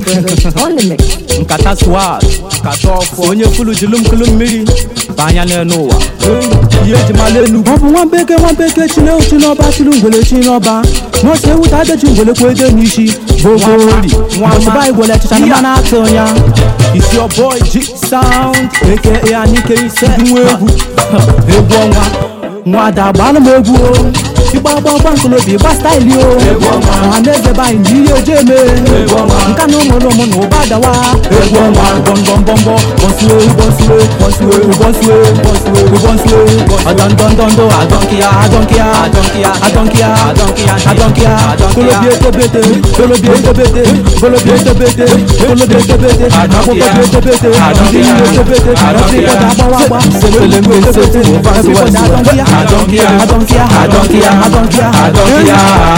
On the mix. nkata swag nkata ọfọ onye fulu jilumkulu mmiri banya n'elu ụwa ihe eji mala enugwu ọ bụ nwa mbeke nwa mbeke chile ochi n'ọba chili ngwele chi n'ọba nọọsụ ewu ta adechi ngwele kwa ede n'isi Nwamori, Nwama. ozugbo anyị gwele chicha na Iya. mana atụ ya It's your boy G Sound aka Anike Ise nwa egwu egwu ọnwa nwada gbalụ m egwu o ịgba agba agba nkolobi gba staịlị o ọha na eze be anyị na ihe eji eme nka na ụmụ ụmụ na ụba dawa egwu ọnwa bọmbọmbọmbọ bọsue bọsue bọsue bọsue bọsue bọsue ọdọndọndọndọ adọnkịa adọnkịa adọnkịa adọnkịa adọnkịa adọnkịa kolobi etobete kolobi etobete kolobi etobete kolobi etobete akwụkwọ bi etobete ndị ihe etobete ọsịkọ ga-agbawa agba Sepele mbe nsetu, ụfasị wesị. adọnkịa Adọnkịa. adọnkịa Adọnkịa. adọnkịa Adọnkịa.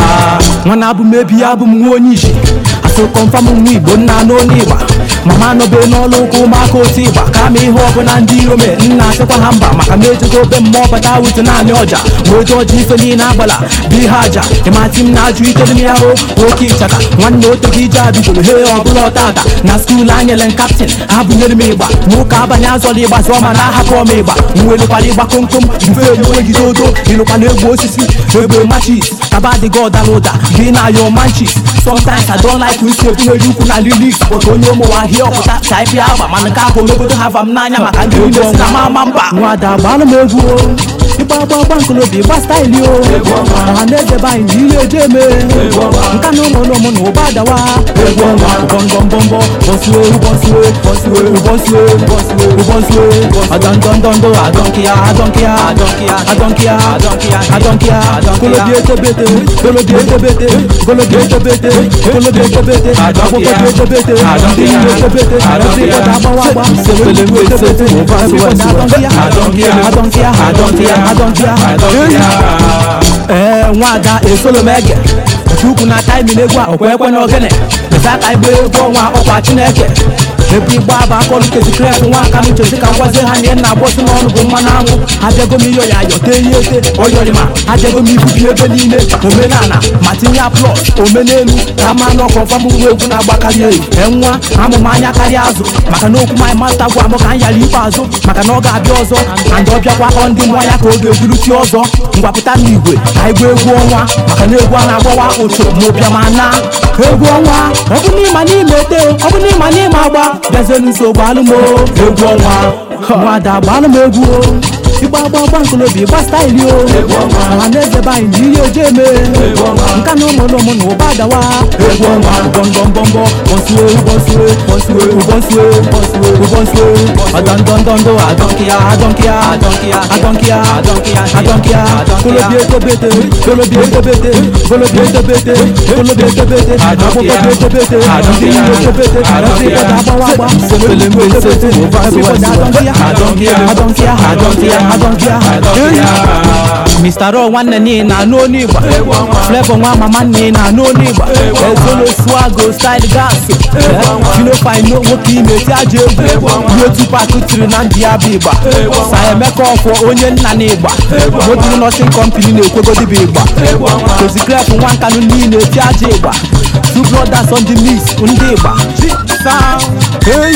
nwana abụ m ebi abụ m nwa onye isi asụ kọmfam nwa igbo nna n'onye ịgba mama nọbe n'ọlụ ụka ụmụaka otu ịgba ka ma ihe ọbụla ndị iro me nna asịkwa ha mba maka na ejigo obe mmụọ bata wutu naanị ọja wee jụọ ji ife niile agbala bụ ihe aja ịmati m na-ajụ ike dị ya o oke ịchaka nwanne oteghị ije abigoro he ọbụla ọtata na skuulu anyele m kaptin abụnyere m ịgba nwoke abanye azọla ịgba zụọ ma na ahapụ m ịgba nwelukwala ịgba komkom mfe enweghị odo ịlụkwala egwu osisi egbe machis kaba adịghị ọdala ụda gị na yo manchis sometimes i don't like isi ebugheri ukwu na lilis kpọta onye ụmụnwa hie ọpụta taipi agba mana nke ahụ omegodo ha vam n'anya maka ndị niile si na mama mba nwada gbalụ m egwu o ịgba agba agba nkolobi gba staịlị o ọha na eze be anyị na ihe eji eme nka na ụmụ ụmụ na ụba dawa egwu ọnwa bọmbọmbọmbọ bọsue bọsue bọsue bọsue bọsue bọsue ọdọndọndọndọ adọnkịa adọnkịa Adọnkịa. adọnkịa Adọnkịa. adọnkịa Adọnkịa. kolobi etobete kolobi etobete kolobi etobete kolobi etobete Adọnkịa. akwụkwọ bi etobete ndị ihe etobete Adọnkịa. ọsịkọ ga-agbawa agba Sepele mbe nsetu, ụfasị wesị. adọnkịa Adọnkịa. adọnkịa Adọnkịa. adọnkịa Adọnkịa. ee nwada esolo m ege chukwu na taimi na egwu a ọkwa ekwe na ogene eza ka igba egwu ọnwa ọkwa chineke ebe igba bụ akọlụ kezikref nwa aka m chezi ka ngwazie ha nye nna agbọsị n'ọnụ bụ mmanụ anwụ abịago m iyo ya ayọ tee ihe ete oyọrịma abịago m ibubi ebe niile omenala ma tinye aplọs omenelu ka ma nọ kọfam nwa egwu na-agbakarị eyi enwa amụma anya karịa azụ maka na okwu my masta gwa m ka m yara ikpeazụ maka na ọ ga-abịa ọzọ and ọ bịakwa ọ ndị mmụọ ya ka ọ ga-eburuchi ọzọ ngwapụta n'igwe ka igwe egwu ọnwa maka na egwu a na-agbawa ụchụ ma ụbịa ma na egwu ọnwa ọ bụ n'ịma n'ime ete ọ bụ n'ịma n'ime agba bịazienu nso gbalụ m o. egwu ọnwa nwada gbalụ m egwu o ịgba agba agba nkolobi gba staịlị o ọha na eze be anyị na ihe eji eme nka na ụmụ ụmụ na ụba dawa egwu ọnwa bọmbọmbọmbọ bọsue bọsue bọsue bọsue bọsue bọsue ọdọndọndọndọ adọnkịa adọnkịa Adọnkịa. adọnkịa Adọnkịa. adọnkịa Adọnkịa. kolobi etobete kolobi etobete kolobi etobete kolobi etobete Adọnkịa. akwụkwọ bi etobete ndị Adọnkịa. ihe etobete ọsịkọ ga-agbawa agba Sepele mbe nsetu, ụfasị wesị. adọnkịa Adọnkịa. adọnkịa Adọnkịa. adọnkịa Adọnkịa. Mr. Raw nwanne n'ihi na anụ onye igba Flavor nwa mama n'ihi na anụ onye igba Ezolo swago style gas Finofine nwoke ime ti aja egwu Ihe Tupac tiri na ndị ya bụ igba Sa Emeka ọfọ onye nna na igba Modern Nursing Company na-ekwegodi bụ igba Kozi Clef nwa nkanụ niile ti aja igba Two brothers on the mix ndị igba Sound Hey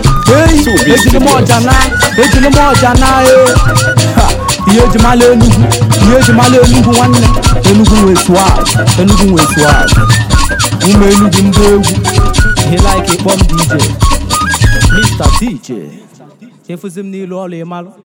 Hey Ejiri m ọja na Ejiri m ọja na eh. Ha, ihe ejimala enugwu ihe ejimala enugwu nwanne enugwu nwe swag enugwu nwe swag ụmụ enugwu ndị egwu ihe like ịkpọ m dj mr dj efuzi m n'ilu ọla ịmalụ